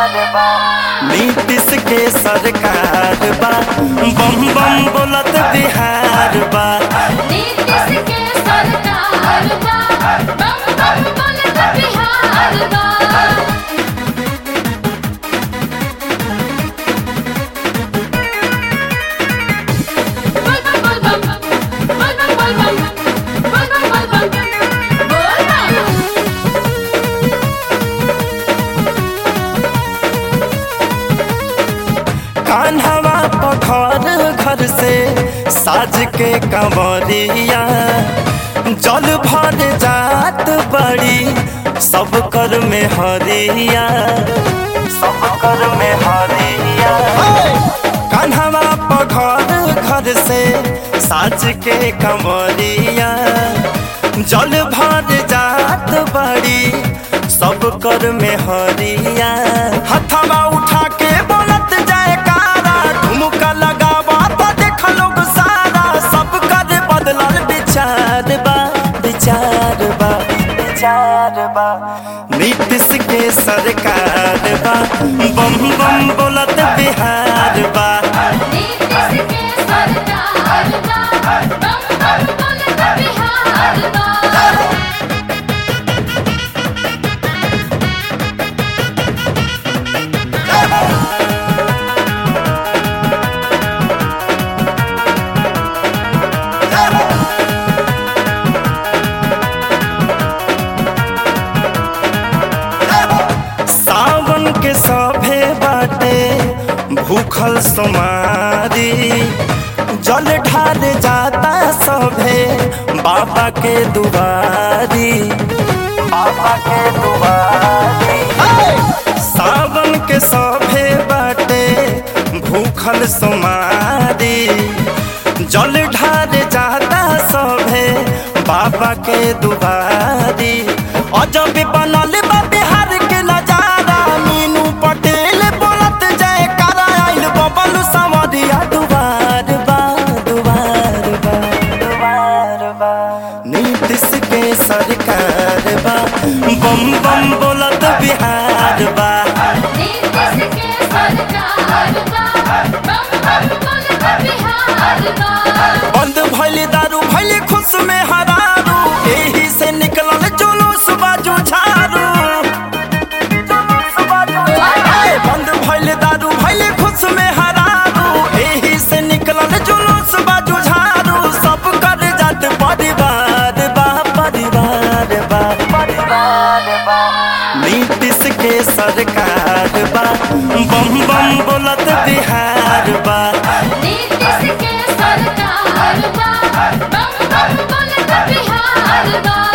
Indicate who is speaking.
Speaker 1: नीतीश के सरकार बा बम बम बोलत बिहार बा
Speaker 2: नीतीश के सरकार बा बम बम बोलत बिहार बा बोल बम बोल बम बोल बम बोल बम बोल बम बोल बम बोल बम
Speaker 1: कान्हवा पखर घर से साज के कंवरिया जल भर जात बड़ी सब कर में हरिया सब कर में हरिया कान्हवा पखर घर से साज के कंवरिया जल भर जात बड़ी सब कर में हरिया हथवा उठा के बोलत जाए कारा ठुमका लगावा तो देख लोग सारा सब कर बदलल विचार बा विचार बा विचार बा नीतीश के सरकार बा बम बम बोलत बिहार बा
Speaker 2: नीतीश के सरकार बा बम बम बोलत बिहार बा
Speaker 1: सावन के सभे बाटे भूखल सुमारी जल ढार जाता सभे बाबा के दुआरी बाबा के दुआरी सावन के सभे बाटे भूखल सुमारी जल ढार जाता सभे बाबा के दुआरी अजब बनल बा बिहार के नजारा मीनू पटेल बोलत जय करा आइल बबलू समरिया दुबार बा दुबार बा दुबार बा नीतीश के सरकार बा बम बम बोलत बिहार बा
Speaker 2: नीतीश के सरकार बा बम बम बोलत बिहार बा
Speaker 1: बंद भइल दारू भइल खुश में हरारू एही से निकलल जुलूस बाजू झारू ए, बंद भइल दारू भइल खुश में हरारू एही से निकलल जुलूस बाजू झारू सब कर जात परिवार बा परिवार बा परिवार बा नीतीश के सरकार बा बम बम बोलत बिहार बा
Speaker 2: नीतीश के सरकार बा बम बम बोलत बिहार बा